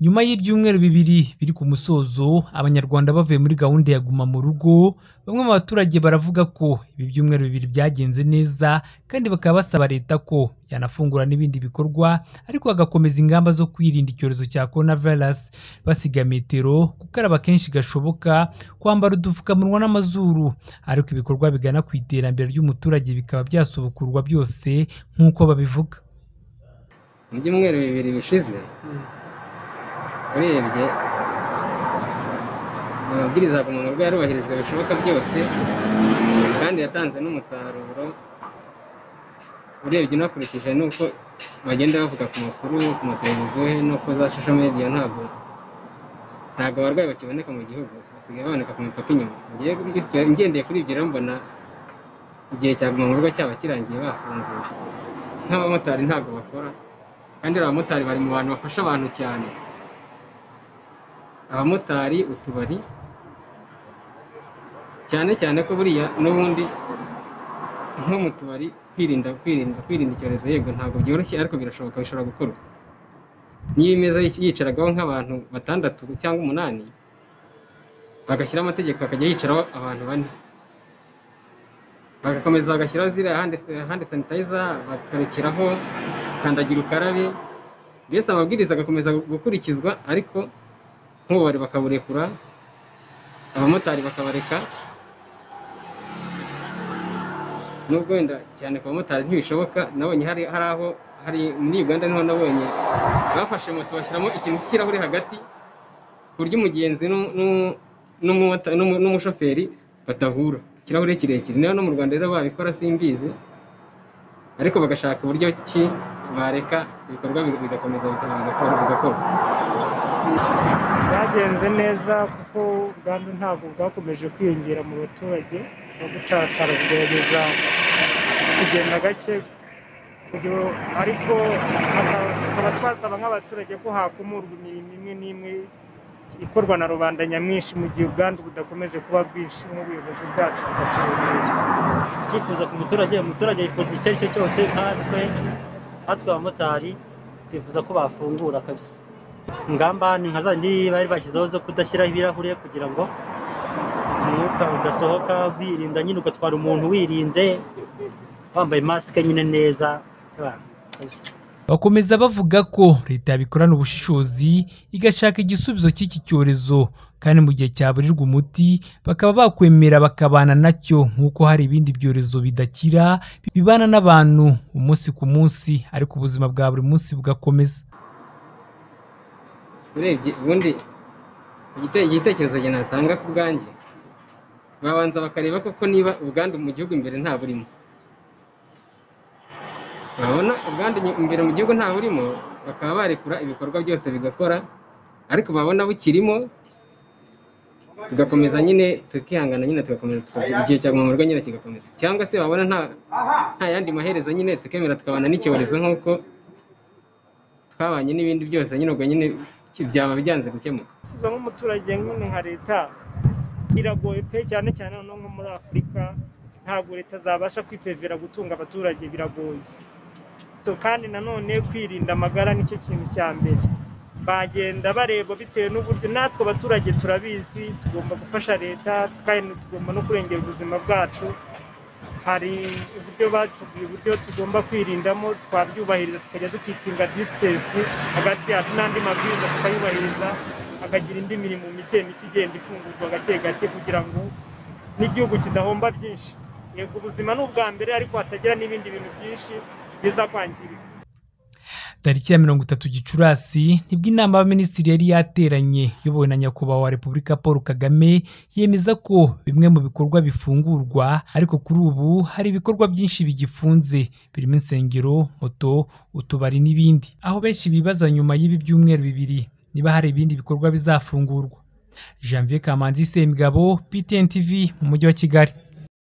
Nyuma y'ibyumweru bibiri biri ku musozo abanyarwanda bavuye muri gahunda ya guma mu rugo, bamwe mu baturage baravuga ko ibi byumweru bibiri byagenze neza kandi bakaba basaba leta ko yanafungura n'ibindi bikorwa ariko hagakomeza ingamba zo kwirinda icyorezo cya Corona Virus, basiga metero, gukaraba kenshi gashoboka, kwambara udupfukamunwa n'amazuru ariko ibikorwa bigana ku iterambere ry'umuturage bikaba byasubukurwa byose nk'uko babivuga. Mu byumweru bibiri bishize urebye amabwiriza ya guma mu rugo yarubahirijwe bishoboka byose kandi yatanze n'umusaruro urebye unakurikije n'uko bagenda bavuga ku makuru ku mateleviziyo n'uko za social media ntabwo ntabwo abarwayi bakiboneka mu gihugu basigaye baboneka ku mipaka inyuma Ngewe- ngendeye kuri ibyo rero mbona igihe cya guma mu rugo cyaba kirangiye bafunguye nk'abamotari ntabwo bakora kandi uriya abamotari bari mu bantu bafasha abantu cyane abamotari utubari cyane cyane ko buriya n'ubundi nko mu tubari kwirinda kwirinda kwirinda icyorezo yego ntabwo byoroshye ariko birashoboka bishobora gukorwa niyo imeza yic- yicaragaho nk'abantu batandatu cyangwa umunani bagashyiraho amategeko hakajya yicaraho abantu bane bagakomeza bagashyiraho ziriya handi handi sanitayiza bakarekeraho kandagira ukarabe mbese amabwiriza agakomeza gukurikizwa ariko nk'ububari bakaburekura abamotari bakabareka nubwo wenda cyane ku bamotari ntibishoboka nabonye hari hari aho hari muri uganda niho nabonye bafashe moto bashyiramo ikintu cy'ikirahure hagati ku buryo umugenzi n'u- n'u- n'umumota- n'umu- n'umushoferi batahura ikirahure kirekire niba no mu rwanda rero babikora simbizi ariko bagashaka uburyo ki bareka ibikorwa biga- bigakomeza bigakorwa bigakorwa byagenze neza kuko ubwandu ntabwo bwakomeje kwiyongera mu baturage no gucacara kugerageza kugenda gake kugira- ariko haka- tukaba twasaba nk'abaturage ko hakumurwa imirimo imwe n'imwe ikorwa na rubanda nyamwinshi mu gihe ubwandu budakomeje kuba bwinshi nk'ubuyobozi bwacu bukatuyobora icyifuzo ku muturage umuturage yifuza icyo ari cyo cyose nkatwe nkatwe abamotari twifuza ko bafungura kabisa ingamba ni nka zandi bari bashyizeho zo kudashyiraho ibirahure kugira ngo umwuka udasohoka birinda nyine ugatwara umuntu wirinze wambaye masike nyine neza yeah, kabisa Bakomeza bavuga ko leta yabikorana ubushishozi igashaka igisubizo cy'iki cyorezo kandi mu gihe cyaburirwa umuti bakaba bakwemera bakabana nacyo nk'uko hari ibindi byorezo bidakira bibana n'abantu umunsi ku munsi ariko ubuzima bwa buri munsi bugakomeza. urebye ubundi igite- igitekerezo njye natanga ku bwanjye babanza bakareba koko niba ubwandu mu gihugu imbere nta burimo babona ubwandu nyi- imbere mu gihugu nta burimo bakaba barekura ibikorwa byose bigakora ariko babona bukirimo tugakomeza nyine tukihangana nyine tugakomeza tukagira- igihe cya guma mu rugo nyine kigakomeza cyangwa se babona nta nta yandi maherezo nyine tukemera tukabana n'icyorezo nk'uko twabanye n'ibindi byose nyine ubwo nyine ki- byaba byanze gukemuka yifuza nk'umuturage nyine nka leta biragoye pe cyane cyane noneho nko muri afurika ntabwo leta zabasha kwipevera gutunga abaturage biragoye so kandi nanone kwirinda amagara nicyo kintu cya mbere bagenda bareba bitewe n'uburyo natwe abaturage turabizi tugomba gufasha leta kandi tugomba no kurengera ubuzima bwacu hari uburyo batubwiye uburyo tugomba kwirindamo twabyubahiriza tukajya dukikinga disitansi hagati yacu n'andi mabwiriza tukayubahiriza hakagira indi mirimo mike mike igenda ifungurwa gake gake kugira ngo n'igihugu kidahomba byinshi yego ubuzima ni ubwa mbere ariko hatagira n'ibindi bintu byinshi biza kwangirika Tariki ya mirongo itatu Gicurasi nibwo inama y'abaminisitiri yari yateranye iyobowe na nyakubahwa wa Repubulika Paul Kagame yemeza ko bimwe mu bikorwa bifungurwa ariko kuri ubu hari ibikorwa byinshi bigifunze birimo insengero, moto, utubari n'ibindi aho benshi bibaza nyuma y'ibi byumweru bibiri niba hari ibindi bikorwa bizafungurwa. Janvier Kamanzi Semigabo, PTN TV mu mujyi wa Kigali.